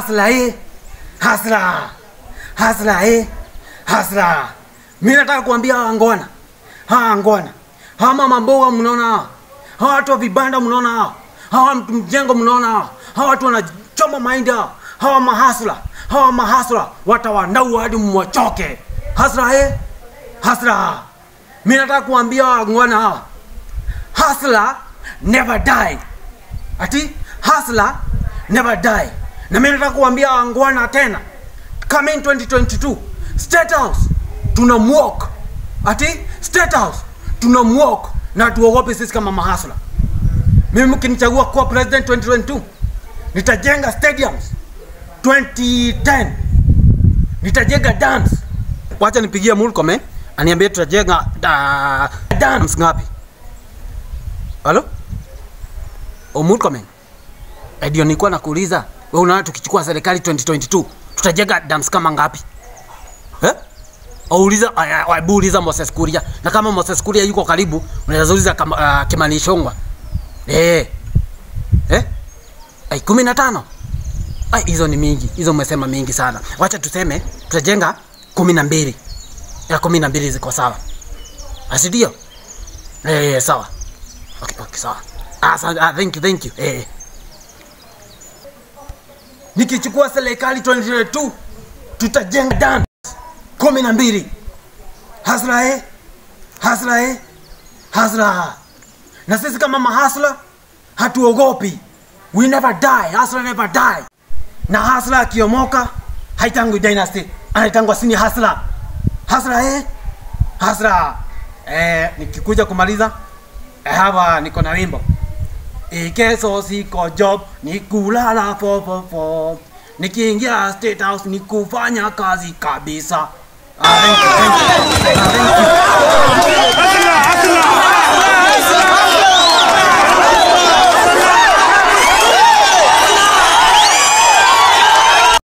hasla eh hasla hasla eh hasla mimi nataka kuambia hawa ngona hawa ngona hawa mama mboga mnaona hawa hawa watu wa vibanda mnaona hawa hawa mtu mjengo mnaona hawa hawa watu wanachoma mahindi hawa hawa mahasla hawa mahasla watawandaua hadi mwachoke hasla eh hasla mimi nataka kuambia hawa ngona hawa hasla never die ati hasla never die na mimi nataka kuambia wangwana tena coming 2022 state house tuna mwok ati state house tuna mwok na tuogope sisi kama mahasla mimi mkinichagua kuwa president 2022 nitajenga stadiums 2010 nitajenga dams wacha nipigie mulcome aniambie tutajenga uh, dams ngapi halo omulcome ndio nilikuwa nakuuliza wewe unaona tukichukua serikali 2022 tutajenga dams kama ngapi eh? Auliza aya, hebu uliza Moses Kuria na kama Moses Kuria yuko karibu unaweza uliza kama uh, Kimani Ichung'wah eh eh ai 15 ai hizo ni mingi hizo umesema mingi sana wacha tuseme tutajenga 12 ya 12 ziko sawa asidio eh sawa okay, okay sawa ah, sa- ah thank you thank you eh nikichukua serikali 2022 tutajenga dam kumi na mbili hasla eh hasla eh hasla na sisi kama mahasla hatuogopi we never die hasla never die na hasla akiomoka haitangwi dynasty anaitangwa sini hasla hasla eh hasla eh nikikuja kumaliza eh, hapa niko na wimbo Ikeso siko job ni kulala fo fo fo. Nikiingia state house ni kufanya kazi kabisa. Ah, thank you, thank you. Ah, thank you.